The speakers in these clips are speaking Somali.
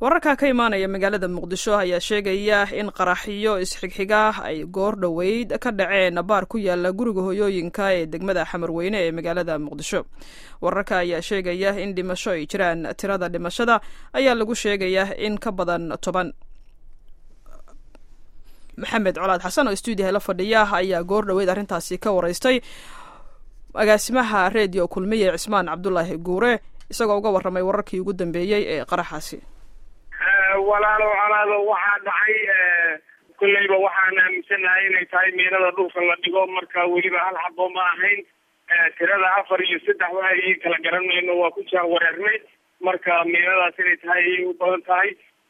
wararka ka imaanaya magaalada muqdisho ayaa sheegaya in qaraxyo isxigxiga ay goor dhoweyd ka dhaceen baar ku yaala guriga hoyooyinka ee degmada xamarweyne ee magaalada muqdisho wararka ayaa sheegaya in dhimasho ay jiraan tirada dhimashada ayaa lagu sheegaya in ka badan toban maxamed colaad xasan oo stuudiyaha la fadhiya ayaa goor dhoweyd arrintaasi ka wareystay agaasimaha redio kulmiye cismaan cabdulaahi guure isagoo uga warramay wararkii ugu dambeeyey ee qaraxaasi walaalo colaado waxaa dhacay kolleyba waxaan aaminsanahay inay tahay miinada dhulka la dhigo marka weliba hal xabo ma ahayn tirada afar iyo saddex waay kala garan mayno waa ku jaa wareernay marka miinadaas inay tahay ayay u badan tahay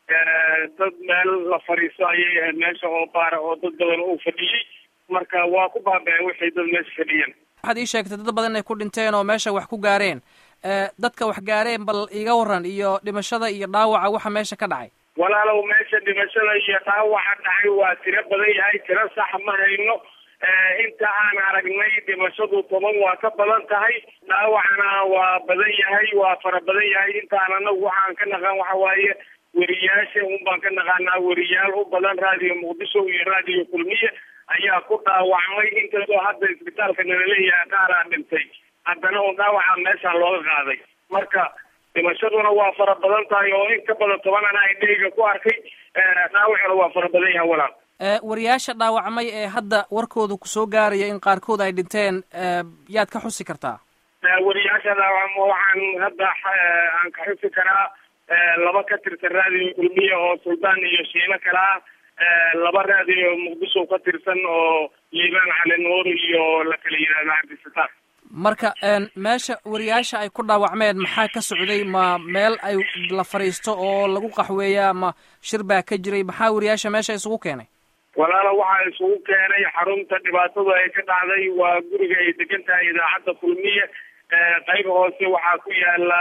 dad meel la fadhiisto ayay ahayd meesha oo baara oo dad badan uu fadhiyey marka waa ku baaba-een waxay dad meesha fadhiyeen waxaad ii sheegtay dad badan inay ku dhinteen oo meesha wax ku gaareen dadka wax gaareen bal iga waran iyo dhimashada iyo dhaawaca waxa meesha ka dhacay walaalow meesha dhimashada iyo dhaawaca dhacay waa tiro badan yahay tiro sax ma hayno inta aan aragnay dhimashadu toban waa ka badan tahay dhaawacna waa badan yahay waa fara badan yahay intaan anagu waxaan ka naqaan waxa waaye weriyaasha un baan ka naqaanaa weriyaal u badan raadiyo muqdisho iyo raadiyo kulmiye ayaa ku dhaawacmay inkastoo hadda isbitaalka nalaleeyahay qaaraa dhintay haddana un dhaawaca meeshaan looga qaaday marka dhimashaduna waa fara badan tahay oo in ka badan toban ana indhahayga ku arkay dhaawacuna waa fara badan yahay walaal wariyaasha dhaawacmay ee hadda warkooda kusoo gaaraya in qaarkood ay dhinteen yaad ka xusi kartaa wariyaasha dhaawacma waxaan hadda aan ka xusi karaa laba ka tirsan raadiyo kulmiya oo suldaan iyo shiino kale ah laba raadiyo muqdisho ka tirsan oo liibaan cali nuur iyo la kala yidhahda cabdisataar marka meesha wariyaasha ay ku dhaawacmeen maxaa ka socday ma meel ay la fadhiisto oo lagu qaxweeya ma shir baa ka jiray maxaa wariyaasha meesha isugu keenay walaala waxaa isugu keenay xarunta dhibaatadu ay ka dhacday waa guriga ay degan tahay idaacadda kulmiye qayb hoose waxaa ku yaala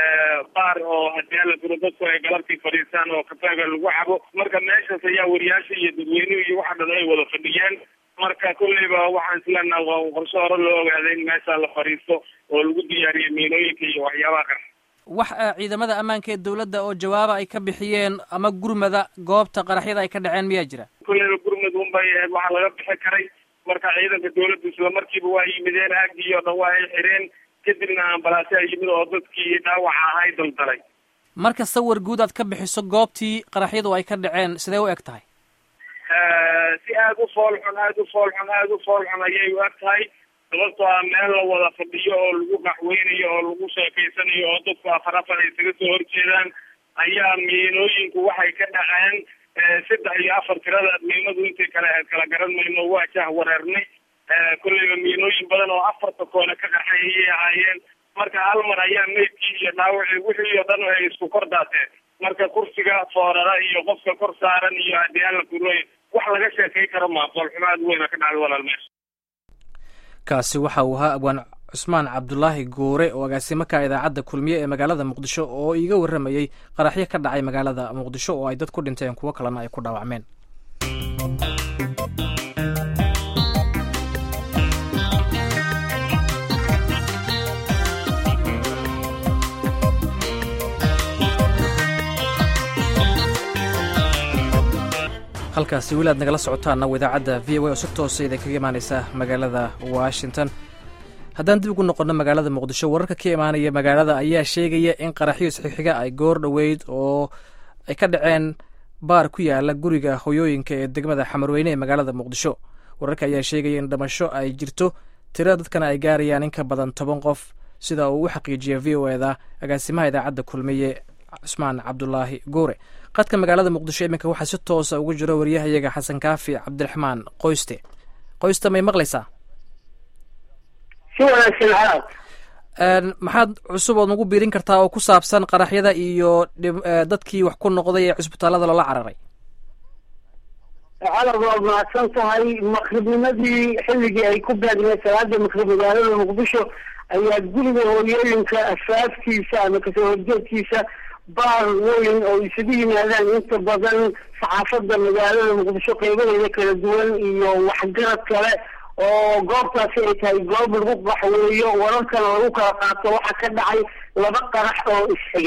baar oo haddii alla duro dadku ay galabtii fadhiistaan oo kafeega lagu cabo marka meeshaas ayaa wariyaasha iyo dadweynuhu iyo waxa dhan ay wada fadhiyeen marka kolleyba waxaan isleenaha waa qorshe hore loo ogaaday in meesha la fadhiisto oo lagu diyaariyo miinooyinka iyo waxyaabaha qara wax ciidamada ammaanka ee dawladda oo jawaaba ay ka bixiyeen ama gurmada goobta qaraxyada ay ka dhaceen miyaa jira kolleyba gurmad unbay ahayd waxaa laga bixi karay marka ciidanka dawladda isla markiiba waa yimideen aagii oo dhan waa ay xireen kadibna ambalaasyaa yimid oo dadkii dhaawaca ahay daldalay marka sawir guud aad ka bixiso goobtii qaraxyadu ay ka dhaceen sidee u eg tahay si aada u fool xun aada u fool xun aada u fool xun ayay u eg tahay sababtoo ah meel la wada fadhiyo oo lagu qaxweynayo oo lagu sheekeysanayo oo dadku afar afar ay isaga soo horjeedaan ayaa miinooyinku waxay ka dhaceen saddex iyo afar tirada miinadu intay kale ahayd kala garan mayno waa jah wareernay kolleyba miinooyin badan oo afarta koone ka qarxay ayay ahaayeen marka hal mar ayaa meydkii iyo dhaawacii wixii oo dhan ay isku kor daateen marka kursiga foorara iyo qofka kor saaran iyo haddii alla kuroy wax laga sheekay karo maa foolxumaad weyna ka dhacday walaal meesha kaasi waxa uu ahaa abwaan cusmaan cabdulaahi guure oo agaasimo ka idaacadda kulmiye ee magaalada muqdisho oo iiga warramayey qaraxyo ka dhacay magaalada muqdisho oo ay dad ku dhinteen kuwo kalena ay ku dhaawacmeen halkaasi weli aad nagala socotaana idaacadda v o a oo si toosa idin kaga imaaneysa magaalada washington haddaan dib ugu noqono magaalada muqdisho wararka ka imaanaya magaalada ayaa sheegaya in qaraxyo isxigxiga ay goor dhoweyd oo ay ka dhaceen baar ku yaala guriga hoyooyinka ee degmada xamarweyne ee magaalada muqdisho wararka ayaa sheegaya in dhimasho ay jirto tira dadkana ay gaarayaan in ka badan toban qof sida uu u xaqiijiya v o eda agaasimaha idaacadda kulmiye cusmaan cabdulaahi guure qadka magaalada muqdisho iminka waxaa si toosa ugu jiro waryahayaga xasan kaafi cabdiraxmaan qoyste qoyste may maqlaysaa si wanaagsan xalaad maxaad cusub ood nagu biirin kartaa oo ku saabsan qaraxyada iyo dadkii wax ku noqday ee cusbitaalada loola cararay xalad waad mahadsan tahay maqribnimadii xilligii ay ku beegneed salaada maqrib magaalada muqdisho ayaa guriga hooyooyinka afaaftiisa ama kasoo horjeedkiisa baar weyn oo isugu yimaadaan inta badan saxaafada magaalada muqdisho qeybadeeda kala duwan iyo waxgarad kale oo goobtaasi ay tahay goob lagu qaxweeyo wararkana lagu kala qaato waxaa ka dhacay laba qarax oo isxigay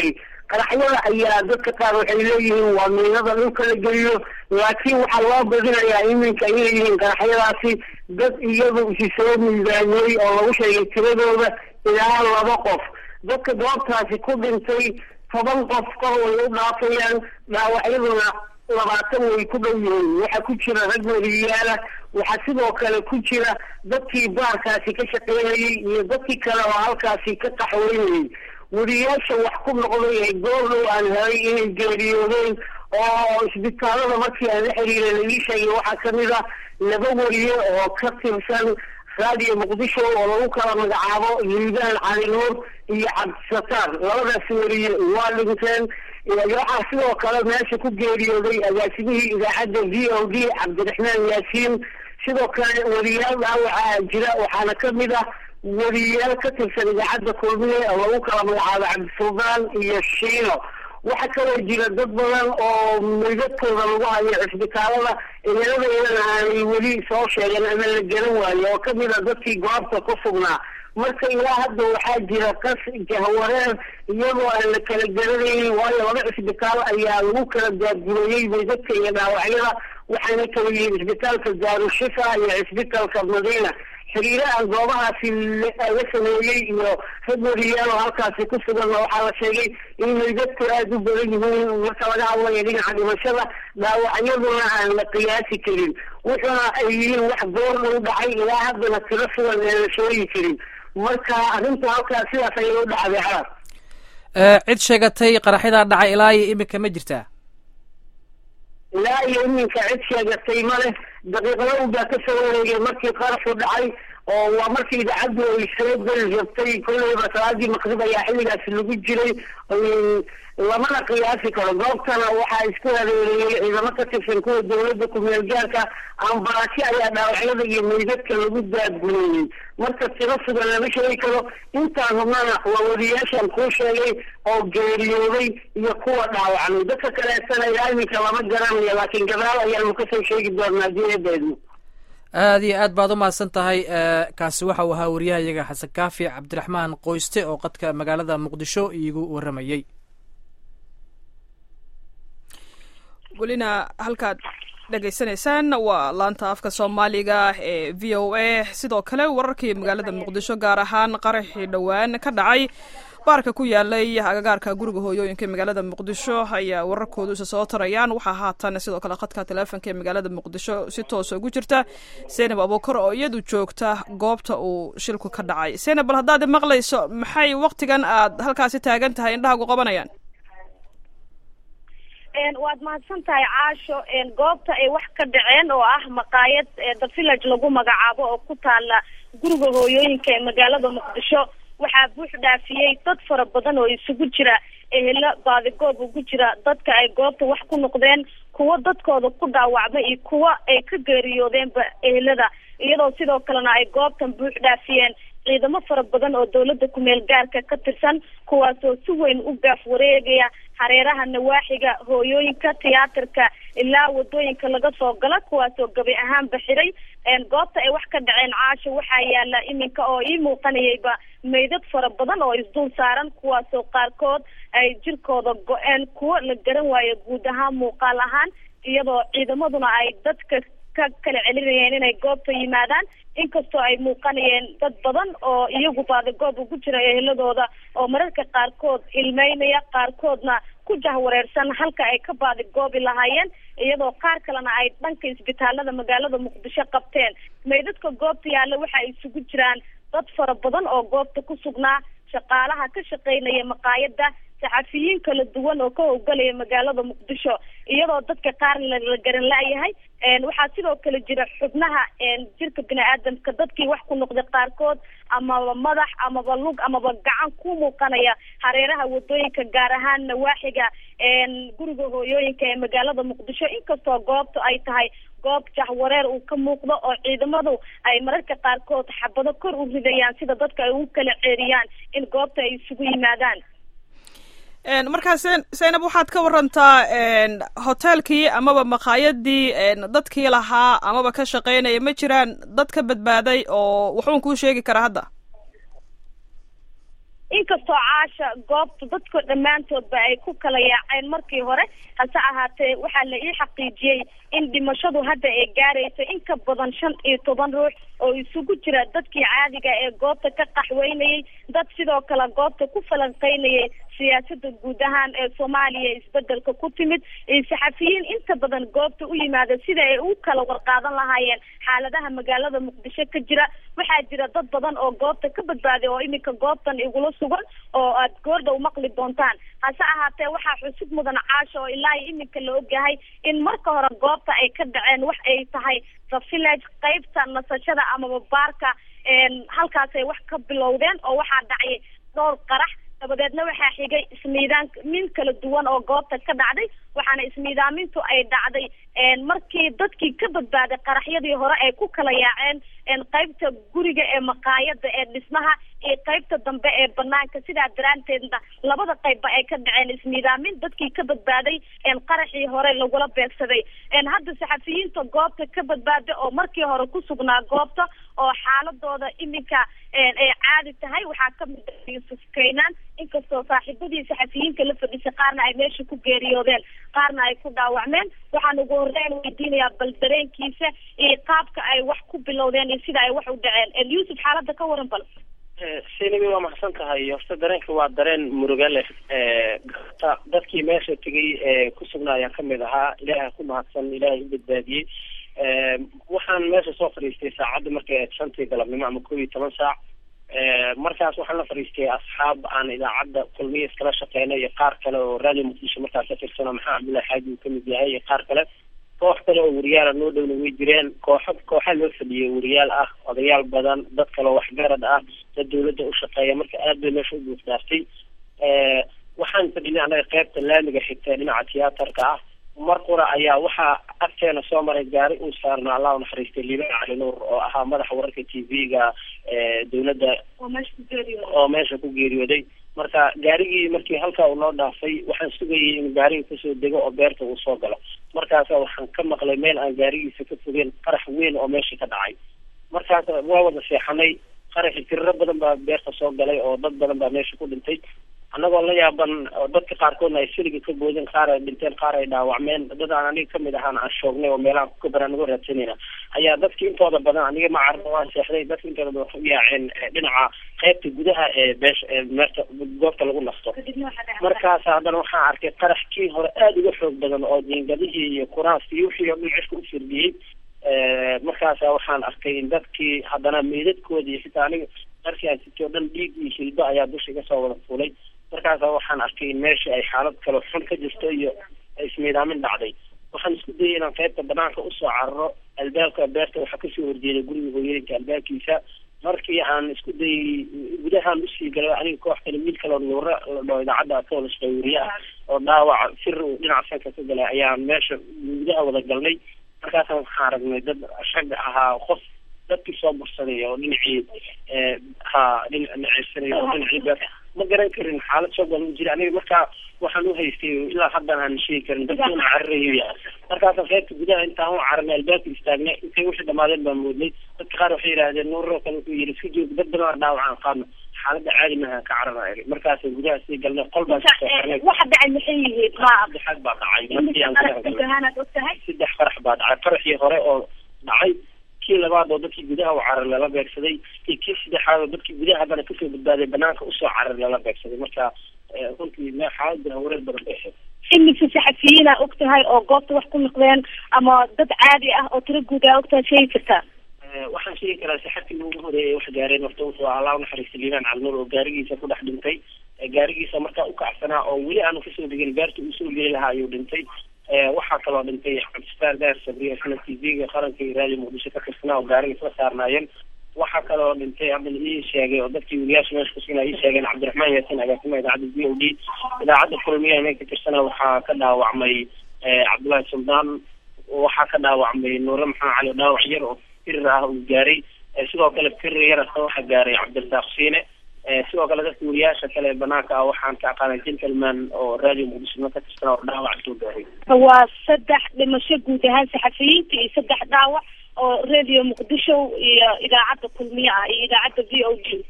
qaraxyada ayaa dadka qaar waxay leeyihiin waa miinada dhulka la geliyo laakiin waxaa loo badinayaa iminka inay yihiin qaraxyadaasi dad iyadu isi soo miisaamiyey oo lagu sheegay tiradooda ilaa laba qof dadka goobtaasi ku dhintay toban qof kor way u dhaafayaan dhaawacyaduna labaatan way ku dhow yihiin waxaa ku jira rag weriyaala waxaa sidoo kale ku jira dadkii baarkaasi ka shaqeynayay iyo dadkii kale oo halkaasi ka qaxweynayay weriyaasha wax ku noqday ee goordhow aan helay inay geeriyoodeen oo isbitaalada markii aan la xiriiray laii sheegay waxaa kamid a laba weriye oo ka tirsan raadiyo muqdisho oo lagu kala magacaabo liibaan cali nuur iyo cabdisataar labadaasi weriye waa dhinteen waxaa sidoo kale meesha ku geeriyooday agaasimihii idaacadda v o d cabdiraxmaan yaasiin sidoo kale weriyaal dhaawaca jira waxaana kamid ah weriyaal ka tirsan idaacadda kulmiye oo lagu kala magacaabo cabdisuldaan iyo shiino waxaa kaloo jira dad badan oo meydadkooda lagu hayo cisbitaalada ciidamadeedana aanay weli soo sheegeen ama la garan waayo oo kamid a dadkii goobta ku sugnaa marka ilaa hadda waxaa jira qas jahwareer iyagoo aan la kala garanaynin waayo laba cisbitaal ayaa lagu kala daadgureeyey meydadka iyo dhaawacyada waxaana kala yihiin cisbitaalka daarushifa iyo cisbitaalka madiina xiriiro aan goobahaasi laga sameeyey iyo rag weriyaal oo halkaasi ku suganna waxaa la sheegay in meydadku aada u badan yihiin marka laga hadlayo dhinaca dhimashada dhaawacyaduna aan la qiyaasi karin wuxuuna ay yihiin wax goorna u dhacay ilaa haddana tiro sugan aan la sheegi karin marka arrinta halkaas sidaas ayay u dhacday xalaad cid sheegatay qaraxyadaa dhacay ilaa iyo iminka ma jirtaa ilaa iyo iminka cid sheegatay ma leh daqiiqado baa ka soo wareegay markii qaraxu dhacay oo waa markii idaacaddu ay soo geli rabtay kolleyba salaadii maqrib ayaa xilligaasi lagu jiray lamana qiyaasi karo goobtana waxaa isku hareereeyey ciidamo ka tirsan kuwa dawladda ku-meel gaarka ambalaasyo ayaa dhaawacyada iyo meydadka lagu daadguleeyey marka tiro sugan lama sheegi karo intaan hubnana waa wariyaashan kuu sheegay oo geeriyooday iyo kuwa dhaawacmay dadka kaleetana ilaa iminka lama garanayo laakiin gadaal ayaanu kasoo sheegi doonaa haddii eedeedno aada iyo aad baad umahadsan tahay kaasi waxa uu ahaa wariyahayaga xasan kaafi cabdiraxmaan qoyste oo qadka magaalada muqdisho iigu waramayey welina halkaad dhegaysanaysaan waa laanta afka soomaaliga ee v o a sidoo kale wararkii magaalada muqdisho gaar ahaan qaraxii dhowaan ka dhacay baarka ku yaalay agagaarka guriga hooyooyinka ee magaalada muqdisho ayaa wararkoodu isa soo tarayaan waxaa haatan sidoo kale khadka taleefonka ee magaalada muqdisho si toosa ugu jirta seynab abuukar oo iyadu joogta goobta uu shilku ka dhacay seynab bal haddaad maqlayso maxay waktigan aad halkaasi taagan tahay indhahagu qabanayaan waad mahadsan tahay caasho goobta ay wax ka dhaceen oo ah maqaayad the village lagu magacaabo oo ku taala guriga hooyooyinka ee magaalada muqdisho waxaa buux dhaafiyey dad fara badan oo isugu jira ehelo baadigoob ugu jira dadka ay goobta wax ku noqdeen kuwo dadkooda ku dhaawacmay iyo kuwo ay ka geeriyoodeenba ehelada iyadoo sidoo kalena ay goobtan buux dhaafiyeen ciidamo fara badan oo dawladda kumeel gaarka ka tirsan kuwaasoo si weyn u gaaf wareegaya hareeraha nawaaxiga hooyooyinka tiyaatarka ilaa wadooyinka laga soo gala kuwaasoo gabi ahaanba xiray goobta ay wax ka dhaceen caasho waxaa yaala iminka oo ii muuqanayayba meydad fara badan oo isdul saaran kuwaasoo qaarkood ay jirkooda go-een kuwo la garan waayo guud ahaan muuqaal ahaan iyadoo ciidamaduna ay dadka ka kala celinayeen inay goobta yimaadaan inkastoo ay muuqanayeen dad badan oo iyagu baadigoob ugu jira eheladooda oo mararka qaarkood ilmeynaya qaarkoodna ku jahwareersan halka ay ka baadigoobi lahaayeen iyadoo qaar kalena ay dhanka isbitaalada magaalada muqdisho qabteen meydadka goobta yaalla waxa ay isugu jiraan dad fara badan oo goobta ku sugnaa shaqaalaha ka shaqeynaya maqaayada saxafiyiin kala duwan oo ka howlgalaya magaalada muqdisho iyadoo dadka qaar la garan la-yahay waxaa sidoo kale jira xubnaha jirka bini aadamka dadkii wax ku noqday qaarkood amaba madax amaba lug amaba gacan ku muuqanaya hareeraha wadooyinka gaar ahaan nawaaxiga guriga hooyooyinka ee magaalada muqdisho inkastoo goobta ay tahay goob jahwareer uu ka muuqdo oo ciidamadu ay mararka qaarkood xabado kor u ridayaan sida dadka ay ugu kala ceeriyaan in goobta ay isugu yimaadaan markaa zaynab waxaad ka warantaa hoteelkii amaba maqaayadii dadkii lahaa amaba ka shaqeynaya ma jiraan dad ka badbaaday oo wuxuun kuu sheegi karaa hadda inkastoo caasha goobta dadka dhammaantoodba ay ku kala yaaceen markii hore hase ahaatee waxaa la ii xaqiijiyey in dhimashadu hadda ay gaarayso in ka badan shan iyo toban ruux oo isugu jira dadkii caadiga ee goobta ka qaxweynayay dad sidoo kale goobta ku falanqeynayay siyaasada guud ahaan ee soomaaliya isbedelka ku timid iyo saxafiyiin inta badan goobta u yimaada sida ay u kala warqaadan lahaayeen xaaladaha magaalada muqdisho ka jira waxaa jira dad badan oo goobta ka badbaaday oo iminka goobtan igula sugan oo aad goordhow maqli doontaan hase ahaatee waxaa xusub mudan caasha oo ilaa iyo iminka la ogyahay in marka hore goobta ay ka dhaceen wax ay tahay the village qeybta nasashada amaba baarka halkaasay wax ka bilowdeen oo waxaa dhacay dhowr qarax dabadeedna waxaa xigay ismiidaan min kala duwan oo goobta ka dhacday waxaana ismiidaamintu ay dhacday markii dadkii ka badbaaday qaraxyadii hore ay ku kala yaaceen qeybta guriga ee maqaayada ee dhismaha iyo qeybta dambe ee banaanka sidaa daraanteedna labada qeybba ay ka dhaceen ismiidaamin dadkii ka badbaaday qaraxii hore lagula beegsaday hadda saxafiyiinta goobta ka badbaaday oo markii hore ku sugnaa goobta oo xaaladooda iminka ay caadi tahay waxaa kamid ah yuusuf kaynaan inkastoo saaxiibadii saxafiyiinka la fadhisay qaarna ay meesha ku geeriyoodeen qaarna ay ku dhaawacmeen waxaan ugu horeyn weydiinayaa bal dareenkiisa iyo qaabka ay wax ku bilowdeen iyo sida ay wax u dhaceen yuusuf xaalada ka waran bal sinimi waa maxsan tahay horta dareenka waa dareen muruga leh gata dadkii meesha tegay ee ku sugnaa ayaan kamid ahaa ilaaha ku mahadsan ilaahay u badbaadiyey waxaan meesha soo fadhiistay saacadda markay ahayd shantii galabnimo ama kow iyo toban saac markaas waxaan la fadhiistay asxaab aan idaacadda kulmiya iskala shaqeynay iyo qaar kale oo radio muqdisho markaas ka tirsanoo maxamed cabdullahi xaaji uu kamid yahay iyo qaar kale koox kale oo wariyaala noo dhowna way jireen kooxa kooxa loo fadhiyay wariyaal ah odayaal badan dad kale oo waxgarad ah dad dawladda u shaqeeya marka aad bay meesha u buuxdaaftay waxaan fadhinay annaga qeybta laamiga xigta dhinaca tiyaatarka ah mar qura ayaa waxaa agteena soo maray gaari uu saarna allah u naxariistay liibaan cali nuur oo ahaa madaxa wararka t v-ga dawladda oo meesha ku geeriyooday marka gaarigii markii halkaa uu noo dhaafay waxaan sugayay in gaariga kasoo dego oo beerta uu soo galo markaasa waxaan ka maqlay meel aan gaarigiisa ka fogeen qarax weyn oo meesha ka dhacay markaas waa wada seexanay qaraxi tiriro badan baa beerta soo galay oo dad badan baa meesha ku dhintay annagoo la yaaban dadka qaarkoodna ay siliga ka boodeen qaar ay dhinteen qaar ay dhaawacmeen dad aan aniga kamid ahaan aan shoognay oo meelaha kukabaraan naga raadsanayna ayaa dadki intooda badan aniga ma carno waan seexday dadka intooda badan waxu yaaceen dhinaca qeybta gudaha ee beesha ee meerta goobta lagu nasto markaas haddana waxaan arkay qarax kii hore aada uga xoog badan oo jiingadihii iyo kuraaskii iyo wixii oo dhan cishka u firdhiyey markaasa waxaan arkay in dadkii haddana meydadkoodi iyo xitaa aniga darkii aan sitay o dhan dhiig iyo hilbo ayaa dusha iga soo wada fuulay markaasa waxaan arkay in meesha ay xaalad kale xun ka jirto iyo ismiidaamin dhacday waxaan isku dayay inaan qaybta banaanka usoo cararo albaabka beerta waxaa kasoo horjeeday guriga hooyooyinka albaabkiisa markii aan isku dayay gudahaan usii galay aniga koox kale wiil kaleo nuura la dhao idaacadda atoolis dhawriye ah oo dhaawac fir uu dhinaca sanka ka galay ayaan meesha gudaha wada galnay markaasaan waxaan aragnay dad shag ahaa qof dadkii soo bursaday oo dhinacii ha dhinac naceysanay oo dhinacii beerta ma garan karin xaalad soo galan jira aniga markaa waxaan u haystay ilaa haddan aan sheegi karin dadki una cararayo ya markaasaan qaybta gudaha intaan u cararnay albaabka istaagnay intay wixii dhamaadeen baan moodnay dadka qaar waxay yidhahdeen nuuroo kale wuxuu yidhi iska joog dad badan dhaawacaan qaadno xaaladda caadi maaha ka carara markaas gudaha sii galnay qol baan sooarnay waxa dhacay maxay yihiin ma saddexaad baa dhacay markii aan saddex qarax baa dhacay qaraxii hore oo dhacay kii labaad oo dadkii gudaha u carar lala beegsaday iyo kii saddexaad oo dadkii gudaha haddana kasoo badbaaday banaanka usoo carar lala beegsaday marka runtii me xaalada hawareer badan bay ahayd imise saxafiyiina og tahay oo goobta wax ku noqdeen ama dad caadi ah oo tiro guud a og tahay sheegi kartaa waxaan sheegi karaa saxafigii ugu horeeyay wax gaareen horta wuxuu allah unaxariistay liibaan calnuur oo gaarigiisa ku dhex dhintay gaarigiisa markaa ukacsanaa oo weli aanu kasoo degin beerta uu soo geli lahaa ayuu dhintay waxaa kaloo dhintay cabdistaan daar sabriye isna t v-ga qaranka iyo radio muqdisho ka tirsanaa oo gaariga isla saarnaayeen waxaa kaloo dhintay hadda la ii sheegay oo dadkii weliyaasha meesha kusugnaa ii sheegeen cabdiraxmaan yaasin agaasima idaacadda v o d idaacadda kulmiya inay ka tirsanaa waxaa ka dhaawacmay cabdullaahi suldaan waxaa ka dhaawacmay nuure maxamed cali dhaawac yar oo firir ah uu gaaray sidoo kale firir yar asna waxaa gaaray cabdirasaaq siine sidoo kale dadka wariyaasha kale banaanka ah waxaan ka aqaanay gentleman oo radio muqdishona ka tirsanaa oo dhaawac soo gaaray waa saddex dhimasho guud ahaan saxafiyiinta iyo saddex dhaawac oo radio muqdisho iyo idaacadda kulmiye ah iyo idaacadda v o d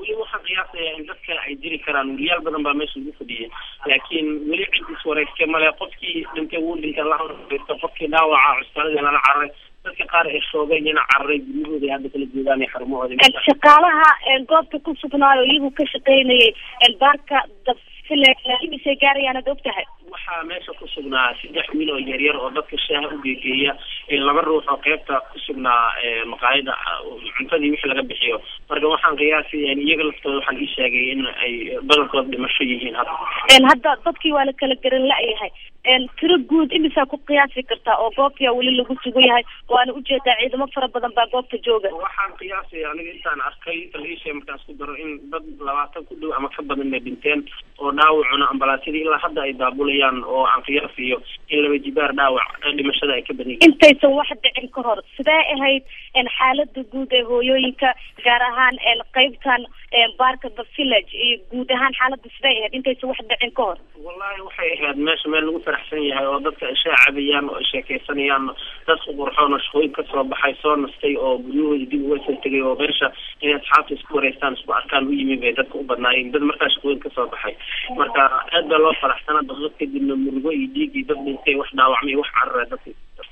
weli waxaan qiyaasayaa in dadka ay jiri karaan weriyaal badan baa meesha lagu fadhiyay laakiin weli cid iswareegtay male qofkii dhintay wuu dhintay lahasto qofkii dhaawaca cusbaaladii lala cararay dadka qaar ay shoogeen ina cararay guryahooda hadda kala joogaan iyo xarumahooda shaqaalaha goobta ku sugnaayo iyagu ka shaqaynayay baarka dabfilaisay gaarayaan ad og tahay waxaa meesha ku sugnaa saddex wiil oo yaryar oo dadka shaaha u geegeeya laba ruux oo qeybta ku sugnaa maqaayada cuntadii wixii laga bixiyo marka waxaan qiyaasaya iyaga laftooda waxaan ii sheegay in ay badankood dhimasho yihiin hadda hadda dadkii waa la kala garan la-yahay tiro guud imisaa ku qiyaasi kartaa oo goobtia weli lagu sugan yahay waana ujeedaa ciidamo fara badan baa goobta jooga waxaan qiyaasaya aniga intaan arkay taliisha markaan isku daro in dad labaatan ku dhow ama ka badan bay dhinteen oo dhaawacuna ambalaasyadii ilaa hadda ay daabulayaan oo aan qiyaasiyo in laba jibaar dhaawac dhimashada ay ka badan yihiin intaysan wax dhicin ka hor sidee ahayd xaalada guud ee hooyooyinka gaar ahaan qeybtan baarka the village iyo guud ahaan xaalada sidee ahayd intaysan wax dhicin ka hor wallahi waxay ahayd meesha meel lagu faraxsan yahay oo dadka ay shaa cabayaan oo ay sheekeysanayaan dad qurxoon oo shaqooyin kasoo baxay soo nastay oo guryahooda dib uga soo tegay oo meesha inay asxaabta isku wareystaan isku arkaan u yimi bay dadka u badnaayeen dad markaa shaqooyin kasoo baxay marka aad baa loo faraxsanaa daqiiqad kadibna murugo iyo dhiig iyo dad dhintay wax dhaawacmay wax carara dadka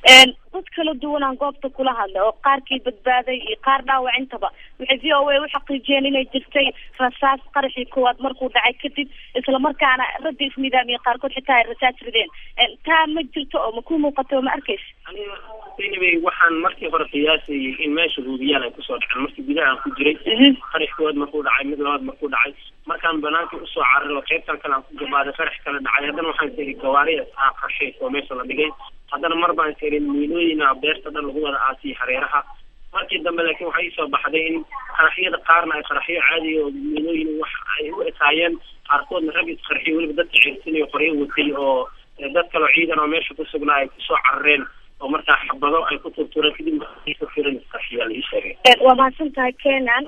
dad kala duwanaan goobta kula hadlay oo qaarkii badbaaday iyo qaar dhaawac intaba waxay v o a u xaqiijiyeen inay jirtay rasaas qaraxii koowaad markuu dhacay kadib islamarkaana ragga isnidaamiye qaarkood xitaa ay rasaas rideen taa ma jirto oo ma ku muuqato oo ma arkaysa aniga anyway waxaan markii hore qiyaasayay in meesha hubiyaal ay kusoo dhaceen markii gudaha aan ku jiray qarax koowaad markuu dhacay mid labaad markuu dhacay markaan banaankii usoo cararo qeybtan kale aan ku gabaaday qarax kale dhacay haddana waxaan tiri gawaari aa qashay oo meesha la dhigay haddana mar baan tirin miilooyina beerta dhan lagu wada aasiyay hareeraha markii dambe laakiin waxaa iisoo baxday in qaraxyada qaarna ay qaraxyo caadiya oo miilooyin wax ay u ekaayeen qaarkoodna rag isqarxiyo weliba dadka ceersinayo qoryo watay oo dad kaloo ciidan oo meesha ku sugnaa ay kusoo carareen oo markaa xabado ay ku turtureen kadib firin isqarxiyaa la ii sheegay waa mahadsan tahay kenan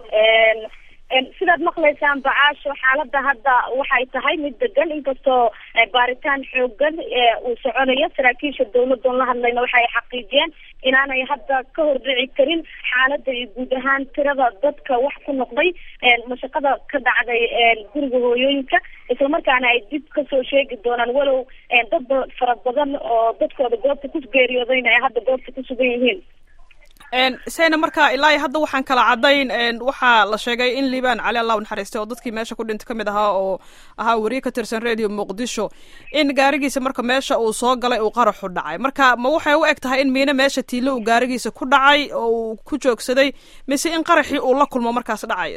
sidaad maqlaysaan bacaasho xaalada hadda waxay tahay mid degan inkastoo baaritaan xoogan uu soconayo saraakiisha dawladoon la hadlayna waxay xaqiijiyeen inaanay hadda ka hordhici karin xaalada iyo guud ahaan tirada dadka wax ku noqday mashaqada ka dhacday guriga hooyooyinka islamarkaana ay dib kasoo sheegi doonaan walow dad fara badan oo dadkooda goobta ku geeriyoodayna ay hadda goobta ku sugan yihiin seyna marka ilaa hadda waxaan kala cadayn waxaa la sheegay in liibaan cali allah naxariistay oo dadkii meesha ku dhintay kamid ahaa oo ahaa weriye ka tirsan radio muqdisho in gaarigiisa marka meesha uu soo galay uu qaraxu dhacay marka ma waxay u eg tahay in miine meesha tiilo uu gaarigiisa ku dhacay oo uu ku joogsaday mise in qaraxii uu la kulmo markaas dhacay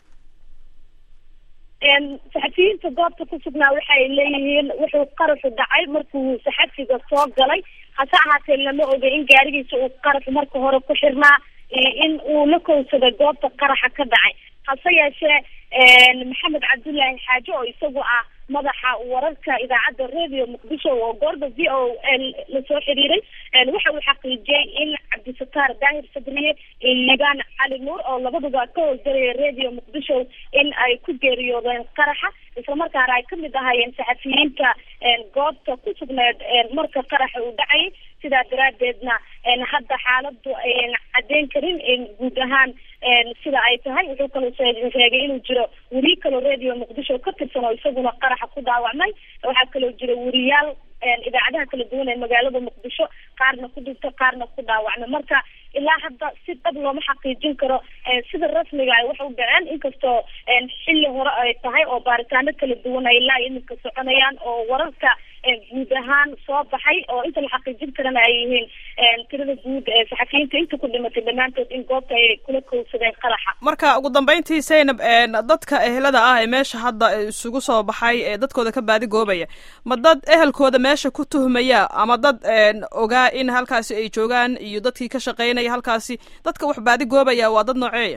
saxafiyiinta goobta ku sugnaa waxay leeyihiin wuxuu qaraxu dhacay markuu saxafiga soo galay hase ahaatee lama oga in gaarigiisa uu qaraxu marka hore ku xirnaa in uu la kowsaday goobta qaraxa ka dhacay hase yeeshee maxamed cabdullaahi xaaje oo isagu ah madaxa wararka idaacadda radio muqdisho oo goorda v o lasoo xiriiray waxa uu xaqiijiyey in cabdisataar daahir sadriye liibaan cali nuur oo labaduba ka howlgalaya radio muqdisho in ay ku geeriyoodeen qaraxa islamarkaana ay kamid ahaayeen saxafiyiinta goobta ku sugneed marka qaraxa uu dhacayay sidaa daraadeedna hadda xaaladu ayan cadeyn karin guud ahaan sida ay tahay wuxuu kaloo sheegay inuu jiro weriye kaloo radio muqdisho ka tirsan oo isaguna qaraxa ku dhaawacmay waxaa kaloo jira weriyaal idaacadaha kala duwan ee magaalada muqdisho qaarna ku dhintay qaarna ku dhaawacmay marka ilaa hadda si dhab looma xaqiijin karo sida rasmiga ay wax u dhaceen inkastoo xilli hore ay tahay oo baaritaano kala duwan ay ilaa iminka soconayaan oo wararka guud ahaan soo baxay oo inta la xaqiijin karana ay yihiin tirada guud ee saxafiyiinta inta ku dhimatay dhammaantood in goobta ay kula kowsadeen qaraxa marka ugu dambeyntii zaynab dadka ehelada ah ee meesha hadda isugu soo baxay ee dadkooda ka baadi goobaya ma dad ehelkooda meesha ku tuhmaya ama dad ogaa in halkaasi ay joogaan iyo dadkii ka shaqeynaya halkaasi dadka wax baadi goobaya waa dad nooceeya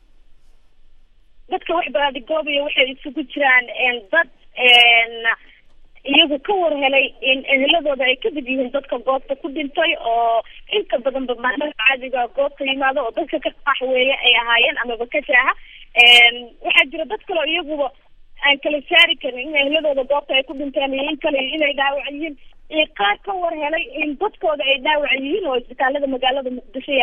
dadka wax baadi goobaya waxay isugu jiraan dad iyagu ka war helay in eheladooda ay kamid yihiin dadka goobta ku dhintay oo inta badanba maalmaha caadiga goobta yimaado oo dadka ka qaxweeye ay ahaayeen amaba ka jaaha waxaa jira dad kaleo iyaguba aan kala saari karin in eheladooda goobta ay ku dhinteen iyo in kale inay dhaawac yihiin iyo qaar ka war helay in dadkooda ay dhaawac yihiin oo isbitaalada magaalada muqdisho yaalla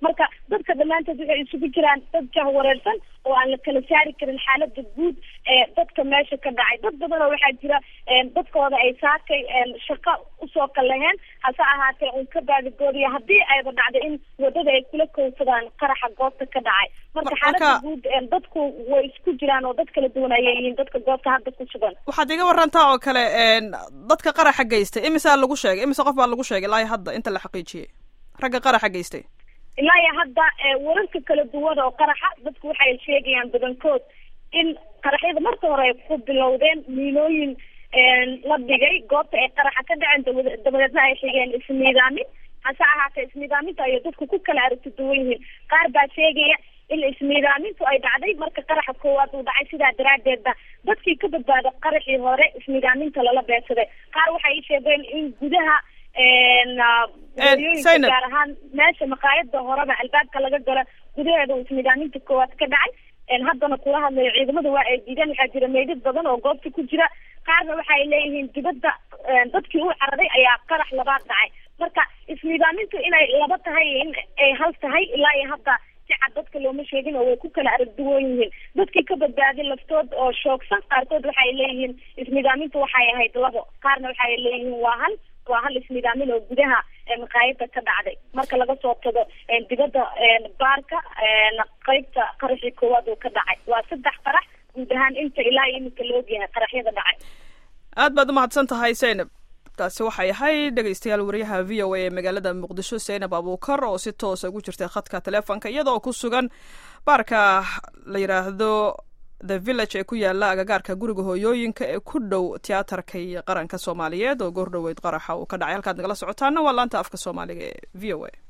marka dadka dhammaantood waxay isugu jiraan dad jahwareersan oo aan la kala saari karin xaalada guud ee dadka meesha ka dhacay dad badan oo waxaa jira dadkooda ay saakay shaqo usoo kalaheen hase ahaatee un ka baadigoodiya haddii ayba dhacdo in wadada ay kula kowsadaan qaraxa goobta ka dhacay marka xaalada guud dadku way isku jiraan oo dad kala duwan ayay yihiin dadka goobta hadda ku sugan waxaad iga warantaa oo kale dadka qaraxa geystay imisaa lagu sheegay imise qof baa lagu sheegay ilaa hadda inta la xaqiijiyey ragga qaraxa geystay ilaa iyo hadda wararka kala duwan oo qaraxa dadku waxay sheegayaan badankood in qaraxyada marka hore ay ku bilowdeen miinooyin la dhigay goobta ay qaraxa ka dhaceen dabadeedna ay xigeen ismiidaamin hase ahaatee ismiidaaminta ayay dadku ku kala aragti duwan yihiin qaar baa sheegaya in ismiidaamintu ay dhacday marka qaraxa koowaad uu dhacay sidaa daraadeedba dadkii ka badbaada qaraxii hore ismiidaaminta lala beegsaday qaar waxay sheegeen in gudaha hooyooyinka gaar ahaan meesha maqaayada horeba albaabka laga galo gudaheeda uu ismiidaaminta koowaad ka dhacay haddana kula hadlayo ciidamada waa ay diideen waxaa jira meydad badan oo goobta ku jira qaarna waxay leeyihiin dibadda dadkii u cararay ayaa qarax labaad dhacay marka ismiidaamintu inay laba tahay in ay hal tahay ilaa iyo hadda si cad dadka looma sheegin oo way ku kala aragduwan yihiin dadkii ka badbaaday laftood oo shoogsan qaarkood waxay leeyihiin ismiidaamintu waxay ahayd labo qaarna waxay leeyihiin waa hal waa hal ismiidaamin oo gudaha maqaayada ka dhacday marka laga soo tago dibadda baarka qeybta qaraxii koowaad uu ka dhacay waa saddex qarax guud ahaan inta ilaa iyo iminka la ogyahay qaraxyada dhacay aad baad umahadsan tahay zaynab taasi waxay ahayd dhegeystayaal wariyaha v o a ee magaalada muqdisho zaynab abuukar oo si toosa ugu jirtay khadka teleefonka iyadoo ku sugan baarka la yidhaahdo the village ee ku yaala agagaarka guriga hooyooyinka ee ku dhow tiyaatarka iyo qaranka soomaaliyeed oo goor dhoweyd qaraxa uu ka dhacay halkaad nagala socotaana waa laanta afka soomaaliga ee v o a